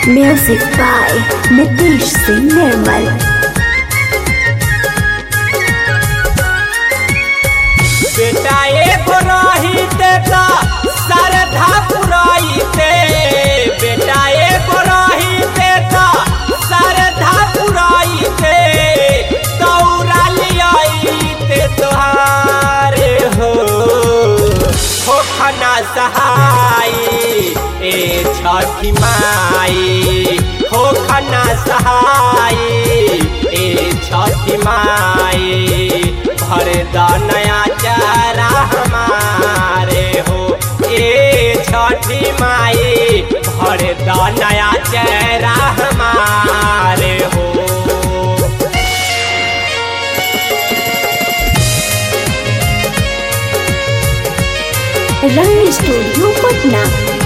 Music by Nitish Singh Nirmal. बेटा एगो रहिते त सरधा पुरैते बेटा एगो रहिते त सरधा पुरैते दौड़ा लियाइते तोहारे हो हो खना सहाय ए छठी माई हो खना सहाय ए छठी माई भर द नया चारा हमारे हो ए छठी माई भर द नया चारा हमारे हो Rang Studio Patna.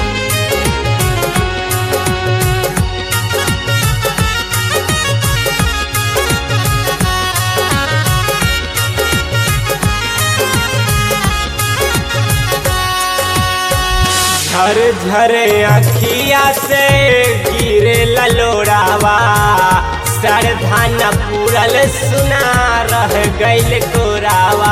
झर झर अखिया से गिरे ललोड़ावा सरधान पूरल सुना रह गइल कोरावा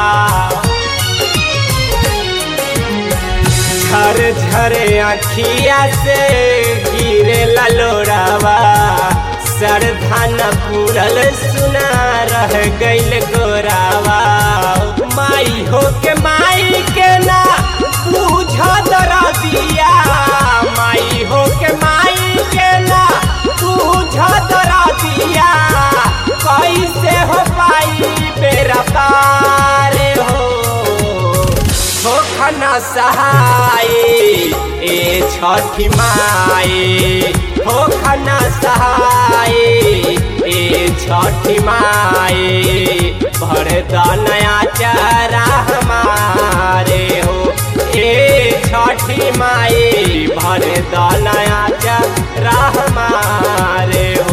झर झर अखिया से गिरे ललोड़ावा सरधान पूरल सुना रह गइल गोरावा माई हो के माई के ना पूछ दरा दिया माई हो के माई के ना पूछ दरा दिया कैसे हो पाई बेरा पार हो हो खना सहाय ए छठी माई हो खना सहाय ए छठी माई भर द नया चारा हमारे हो ए छठी माई भर द नया चारा हमारे हो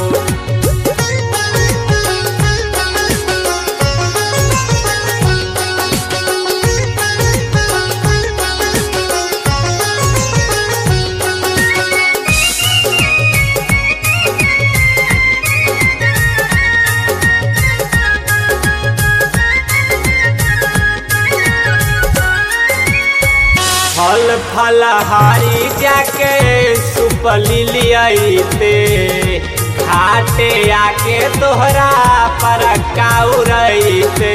फल फलहारी जाके सुपली लियाइते घाटे आके तोहरा पर काउरइते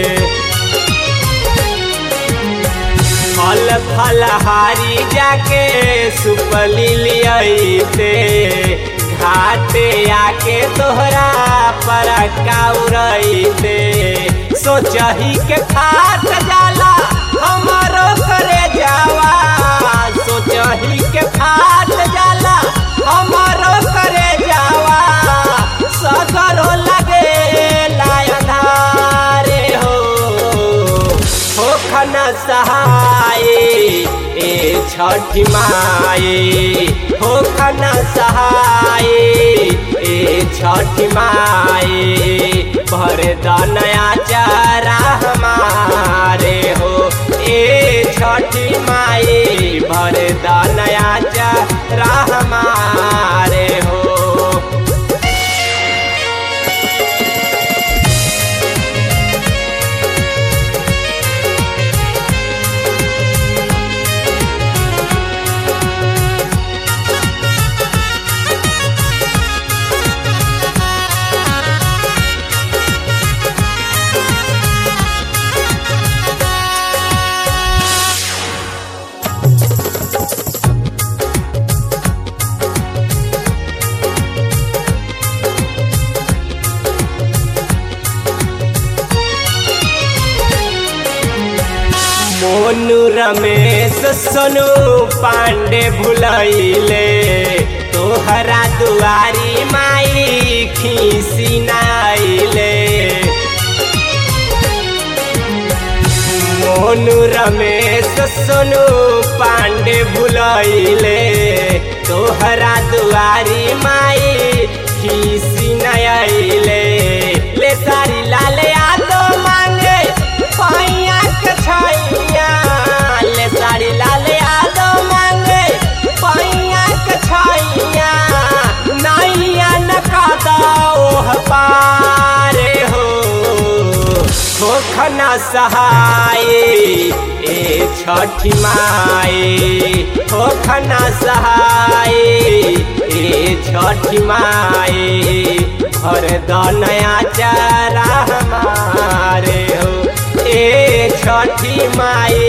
फल फलहारी जाके सुपली लियाइते घाटे आके तोहरा पर काउरइते सोचही के खाट जाला हमारो करे जावा सोचही के खाट जाला हमारो करे जावा सगरो लगे लायधारे हो हो खना सहाय ए छठी माई हो खना सहाय ए छठी माई भर द नया चारा हमारे हो ए छठी माई भर द नया चारा हमारे हो मोनू रमेश सोनू पांडे भुलैले तोहरा दुआरी माई खीसी नाइले मोनू रमेश सोनू पांडे भुलैले तोहरा दुआरी माई खीसी नइले ले सारी लाल यादो मांगे पैया के छैया ले सारी लाल यादो मांगे पैया के छैया सहाय ए छठी माई हो खना सहाय ए छठी माई भर द नया चारा हमारे हो ए छठी माई